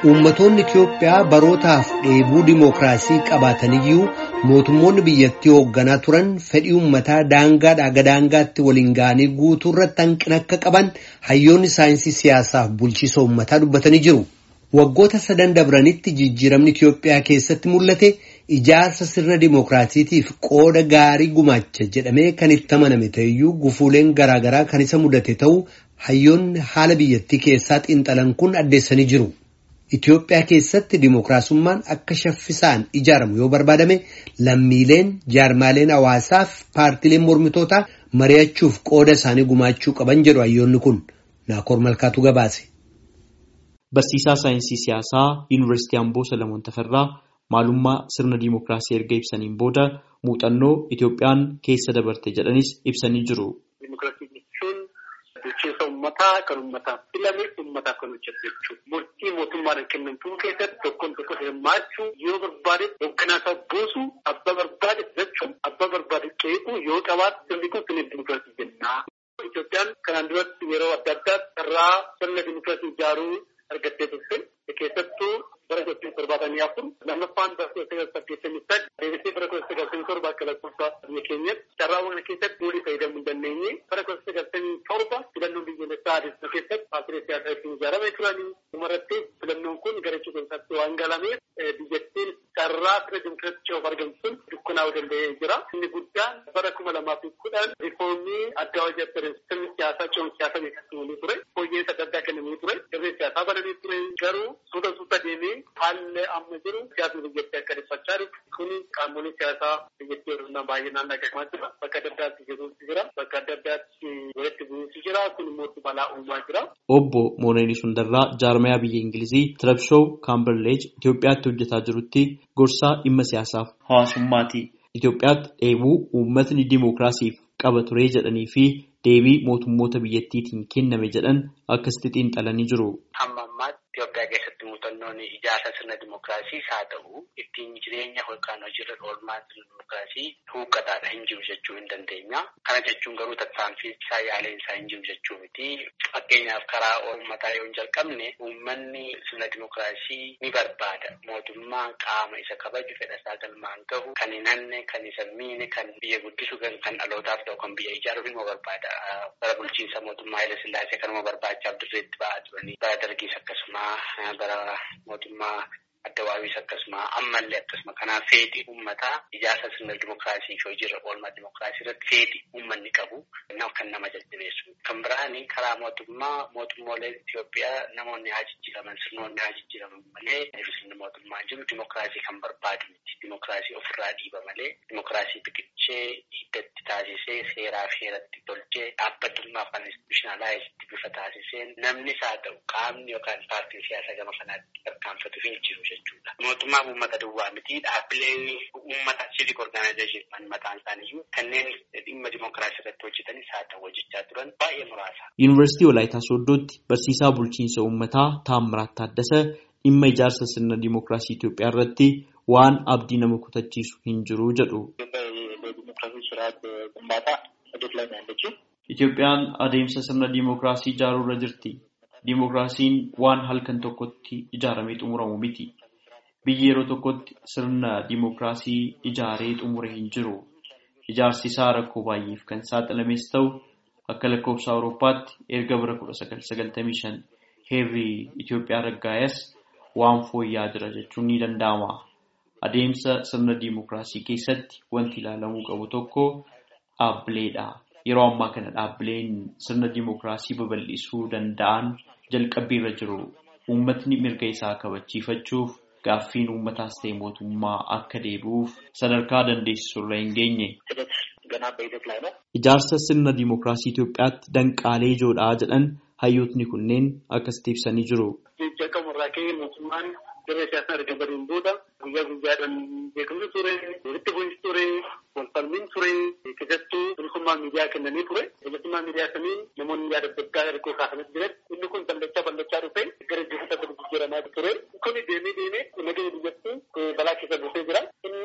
Uummattoonni Itiyoophiyaa barootaaf dheebuu dimookiraasii qabaataniyyuu mootummoonni biyyattii hoogganaa turan fedhii uummataa daangaadhaa gara daangaatti waliin ga'anii guutuu irratti hanqina akka qaban hayyoonni saayinsii siyaasaaf bulchiisa uummataa dubbatanii jiru. Waggoota sadan dabranitti jijjiiramni Itiyoophiyaa keessatti mul'ate ijaarsa sirna dimookiraasiitiif qooda gaarii gumaacha jedhamee kan itti amaname ta'eyyuu gufuuleen garaagaraa kan isa mudate ta'uu hayyoonni haala biyyattii keessaa xiinxalan kun addeessanii jiru. Itiyoophiyaa keessatti dimookiraasummaan akka shaffisaan ijaaramu yoo barbaadame lammiileen jaarmaaleen hawaasaaf paartileen mormitootaa mari'achuuf qooda isaanii gumaachuu qaban jedhu hayyoonni kun naakoor malkaatu gabaase. Barsiisaa saayinsii siyaasaa Yuunivarsiitii Amboo Salamoon Tafarraa maalummaa sirna dimookiraasii erga ibsaniin booda muuxannoo Itiyoophiyaan keessa dabarte jedhanis ibsanii jiru. Bulchiinsa uummataa kan uummataaf filame uummataaf kan hojjetu jechuudha. Murtii mootummaadhaan kennamtuu keessatti tokkoon tokko hirmaachuu yoo barbaade hoogganaa isaa buusu abbaa barbaade filachuun abbaa barbaade qeequu yoo qabaatu sirni kun sirna dimookiraasii jenna. Itoophiyaan kanaan duratti yeroo adda addaa carraa sirna dimookiraasii ijaaruu argattee turte keessattuu bara kudha torbaatamii afur lammaffaan bara kudha sagal saddeettamii sadii deebisee bara kudha sagaltamii torba akka lakkoofsa biyya keenyatti carraawwan keessatti nuti fayyadamuu hin dandeenye bara kudha sagaltamii torba filannoon biyyoolessaa adeemsisu keessatti paartilee siyaasaa ittiin ijaaramee turanii dhumarratti filannoon kun gara cuquliisaatti waan galameef biyyattiin carraa sirna dimookiraasii of argamsiisuun dukkanaa'uu danda'ee jira. Inni guddaan bara kuma lamaa fi kudhan riifoomii addaa hojii sirni siyaasaa ce'uun siyaasaa beeksifamanii ture. Fooyyeensa adda addaa kennamanii ture. Dirree siyaasaa banamee ture garuu suuta suuta deemee haalli amma jiru siyaasni biyyattii akka dhiphachaa jiru kun qaamolee siyaasaa biyyattii hir'inaan baay'inaan dhagahamaa jira. Bakka adda addaatti jiruutu jira. Bakka adda addaatti walitti bu'uutu jira. Kun immoo balaa uumaa jira. Obbo Mooneen Sundarraa jaarmayaa biyya Ingilizii Tirabshoo Kaamberleej Itoophiyaatti hojjetaa jirutti gorsaa dhimma siyaasaaf hawaasummaati. Itoophiyaatti dheebuu uummatni dimookiraasiif qaba ture jedhanii fi deebii mootummoota biyyattiitiin kenname jedhan akkasitti xiinxalanii jiru. Amma ammaatti Itoophiyaa keessatti muuxannoon ijaarsa sirna dimookiraasiis haa ta'u ittiin jireenya yookaan hojiirra oolmaa sirna dimookiraasii huuqqataadha hin jiru jechuu hin dandeenya. Kana jechuun garuu tattaanfii isaa yaaleen isaa hin jiru jechuu miti. Fakkeenyaaf karaa uummataa yoo hin jalqabne uummanni sirna dimookiraasii ni barbaada. Mootummaa qaama isa kabaju fedha isaa galmaan gahu kan hin hanne kan isa miine kan biyya guddisu kan dhalootaaf ta'u kan biyya ijaaruuf immoo barbaada. Bara bulchiinsa mootummaa Haile Sillaasee kanuma barbaachaaf dirreetti ba'aa turanii bara dargiis akkasuma bara mootummaa addawaawis akkasuma ammallee akkasuma kanaaf fedhii uummataa ijaarsa sirna dimookiraasii fi hojiirra oolmaa dimookiraasii irratti fedhii uummanni qabu kan nama jajjabeessu. Kan biraan karaa mootummaa mootummoolee Itoophiyaa namoonni haa jijjiiraman sirnoonni haa jijjiiraman malee sirni mootummaa jiru dimookiraasii kan barbaadu miti. Dimookiraasii ofirraa dhiiba malee dimookiraasii biqilchee hiddatti taasisee seeraa fi heeratti tolchee dhaabbatummaa afaan institushinaalaayisitti bifa taasiseen namnis haa ta'u qaamni yookaan paartiin siyaasaa gama kanaatti tarkaanfatu hin jiru jechuudha. Mootummaan uummata duwwaa miti dhaabbileen uummata civic organization mataan isaaniiyyuu kanneen dhimma dimookiraasii irratti hojjetanis haa ta'u hojjechaa turan baay'ee muraasa. Yuunivarsiitii Walaayitaa Sooddootti barsiisaa bulchiinsa uummataa Taammiraat Taaddasa dhimma ijaarsa sirna dimookiraasii Itoophiyaa irratti waan abdii nama kutachiisu hin jiru jedhu. Itoophiyaan adeemsa sirna dimookiraasii ijaaruu irra jirti. Dimookiraasiin waan halkan tokkotti ijaaramee xumuramu miti. Biyyi yeroo tokkotti sirna dimookiraasii ijaaree xumure hin jiru. Ijaarsi isaa rakkoo baay'eef kan saaxilames ta'u akka lakkoofsa Awurooppaatti erga bara 1995 heerri Itoophiyaa raggaayas waan fooyya'aa jira jechuun ni danda'ama. Adeemsa sirna dimookiraasii keessatti wanti ilaalamuu qabu tokko dhaabbileedha. Yeroo ammaa kana dhaabbileen sirna dimookiraasii babal'isuu danda'an jalqabbiirra jiru. Uummatni mirga isaa kabachiifachuuf gaaffiin uummataas ta'e mootummaa akka deebi'uuf sadarkaa dandeessisurra hin geenye. Ijaarsa sirna dimookiraasii Itoophiyaatti danqaalee ijoodhaa jedhan hayyootni kunneen akkasitti ibsanii jiru. Jalqaburraa ka'ee mootummaan dirree siyaasaa erga badiin booda guyyaa guyyaadhaan beekamtu ture, walitti bu'iinsi ture, walfalmiin ture, keessattuu bilisummaa miidiyaa kennanii ture. Bilisummaa miidiyaa sanii namoonni yaada adda addaa ergoo kaasanii jiran inni kun bal'achaa bal'achaa dhufe gara jijjiiramaa ture. Kuni deemee deemee nageenya biyyattii balaa keessa buusee jira. Inni karaa kanaa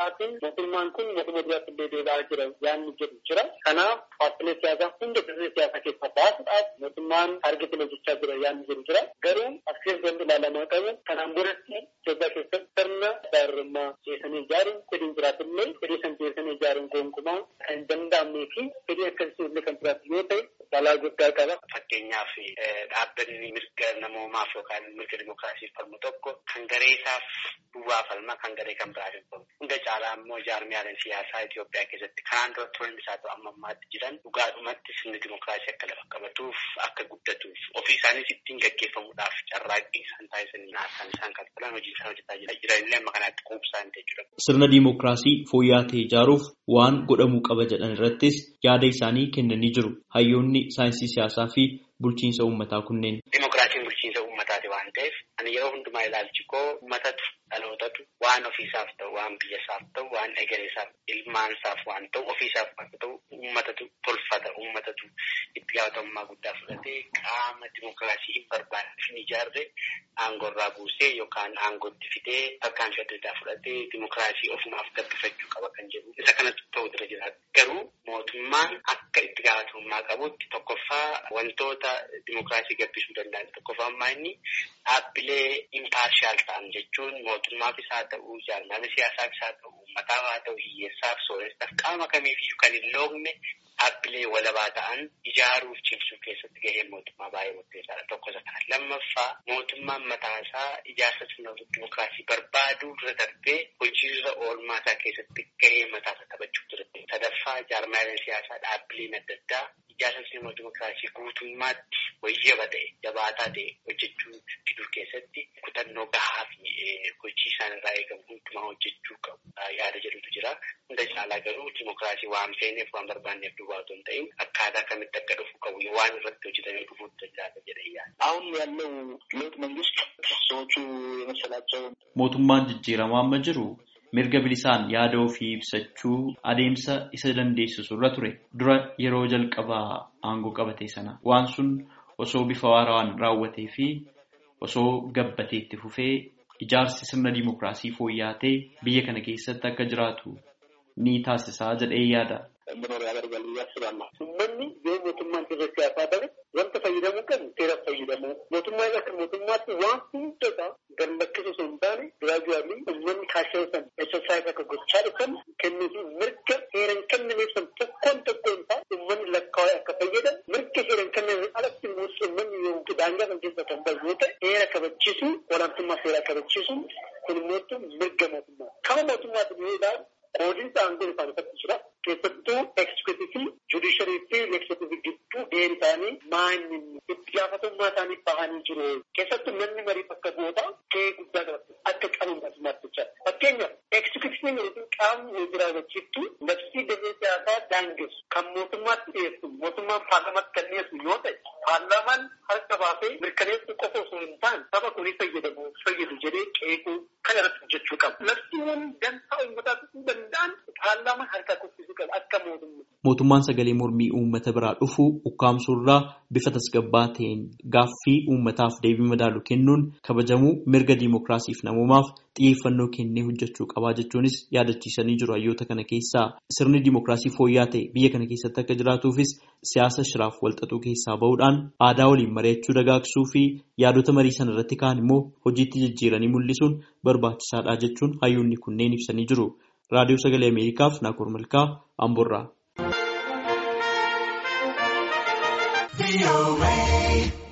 biraatiin mootummaan kun mootummaa duraatti illee deebi'aa jira yaanni jedhu jira. Kanaaf paartilee siyaasaa hunda dirree siyaasaa keessaa baasuudhaaf mootummaan argitee hojjechaa jira yaanni jedhu jira. Garuu as keessatti ilaalamaa qabu kanaan biratti Itoophiyaa keessatti sirna gaarummaa ceesanii ijaaruun fedhiin jiraatillee fedhii san ceesanii ijaaruun gonkumaa kan hin danda'amnee fi fedhii akkasii illee kan jiraatu yoo ta'e balaa guddaa qaba. Fakkeenyaaf dhaabbanni mirga namoomaaf yookaan mirga dimookiraasiif falmu tokko kan garee isaaf duwwaa falma kan garee kan biraatiif falmu. Hunda caalaa immoo jaarmiyaaleen siyaasaa Itoophiyaa keessatti kanaan dura turan isaa ta'u amma ammaatti jiran dhugaadhumatti sirni dimookiraasii akka lafa qabatuuf akka guddatuuf ofii isaaniis ittiin gaggeeffamuudhaaf carraaqqii isaan taasisanii naasaan isaan kalfalan hojii isaan hojjetaa jiranillee amma kanaatti quubsaan jechuudha. Sirna dimookiraasii fooyya'aa ta'e ijaaruuf waan godhamuu qaba jedhan irrattis yaada isaanii kennanii jiru. Hayyoonni saayinsii siyaasaa fi bulchiinsa uummataa kunneen. Dimookiraasiin bulchiinsa uummataati waan ta'eef ani yeroo hundumaa ilaalchi koo uummatatu dhalootatu waan ofiisaaf ta'u waan biyyasaaf ta'u waan egereesaaf ilmaansaaf waan ta'u ofiisaaf waan ta'u uummatatu tolfata uummatatu itti gaafatamummaa guddaa fudhatee qaama dimookiraasii hin barbaanne hin ijaarre aangorraa buusee yookaan aangootti fidee tarkaanfii adda addaa fudhatee dimookiraasii ofumaaf gabbifachuu qaba kan jedhu isa kanatti ta'u dura jiraata. Garuu mootummaan akka itti gaafatamummaa qabutti tokkoffaa wantoota dimookiraasii gabbisuu danda'an tokkoffaa ammaa inni dhaabbilee impaarshaal ta'an jechuun mootummaafis haa ta'u jaarmaalee siyaasaafis haa ta'u uummataaf haa ta'u hiyyeessaaf sooressaaf qaama kamiifiyyuu kan hin loogne dhaabbilee walabaa ta'an ijaaruuf cimsuu keessatti gaheen mootummaa baay'ee murteessaadha tokko isa kana lammaffaa mootummaan mataasaa ijaarsa sirna dimookiraasii barbaaduu dura darbee hojiirra oolmaa isaa keessatti gahee mataasaa taphachuu dura sadaffaa jaarmaaleen siyaasaa dhaabbileen adda addaa ijaarsa sirna dimookiraasii guutummaatti wayyaba ta'e jabaataa ta'e hojjechuu fiduu keessatti kutannoo gahaa fi hojii isaan irraa eegamu hundumaa hojjechuu qabu yaada jedhutu jira. Hunda caalaa garuu dimookiraasii waan feeneef waan barbaanneef duwwaa otoo hin ta'in akkaataa kamitti akka dhufu qabu waan irratti hojjetamee dhufuutu jiraata jedhee yaada. አሁን ያለው ለውጥ መንግስት ሰዎቹ የመሰላቸው Mootummaan jijjiiramaa amma jiru mirga bilisaan yaada ofii ibsachuu adeemsa isa dandeessisu irra ture. Dura yeroo jalqabaa aangoo qabate sana waan sun osoo bifa waarawaan raawwatee fi osoo gabbatee itti fufee ijaarsi sirna dimookiraasii fooyya'aa ta'e biyya kana keessatti akka jiraatu ni taasisaa jedhee yaada. እንዲኖር ያደርጋል ብዬ አስባለሁ። uummanni yoo mootummaan dirree siyaasaa ta'e wanta fayyadamuu qabu seera fayyadamu mootummaa akka mootummaatti waan hundasaa gallakkisuu osoo hin taane giraajuwaalii uummanni kaashee san exersaayis akka gochaa dhufan kennuufi mirga seera hin kennineef san tokkoon tokkoon isaa uummanni lakkaa'ee akka fayyadamu mirga seera hin kennineef alatti immoo uummanni yoo daangaa kan keessa kan bahu yoo ta'e seera kabachiisuu olaantummaa seeraa kabachiisuu kun immoo mirga mootummaa kama mootummaatti yoo ilaalu qoodiinsa aangoo isaan irratti jira. Keessattuu eksekuutiivii, judisharii fi leeksekuutiivii gidduu gaheen isaanii maanyi itti gaafatamummaa isaanii bahanii jiru. Keessattuu namni marii bakka bu'ootaa gahee guddaa qabatu akka qaban mootummaatti jechaadha. Fakkeenyaaf eksekuutiiviin yookiin qaamni hojii raawwachiiftu labsii dirree siyaasaa daangessu kan mootummaatti dhiyeessu mootummaan paarlamaatti kan dhiyeessu yoo ta'e paarlamaan harka baasee mirkaneessuu qofa osoo hin taane saba kunii fayyadamu fayyadu jedhee qeequu kan irratti hojjechuu qaba. Labsiiwwan dantaa uummataa ta'uu danda'an paarlaamaan harka kuffisuu qaba akka mootummaa. Mootummaan sagalee mormii uummata biraa dhufu ukkaamsuurraa bifa tasgabbaa ta'een gaaffii uummataaf deebii madaalu kennuun kabajamuu mirga diimokiraasiif namoomaaf xiyyeeffannoo kennee hojjechuu qabaa jechuunis yaadachiisanii jiru hayyoota kana keessaa sirni diimokiraasii fooyya'aa ta'e biyya kana keessatti akka jiraatuufis siyaasa shiraaf walxaxuu keessaa bahuudhaan aadaa waliin mari'achuu dagaagsuu fi yaadota marii sana irratti ka'an immoo hojiitti jijjiiranii mul'isuun barbaachisaadha jechuun hayyoonni kunneen ibsanii jiru. Raadiyoo Sagalee Ameerikaaf Naakoor Malkaa Amboorraa.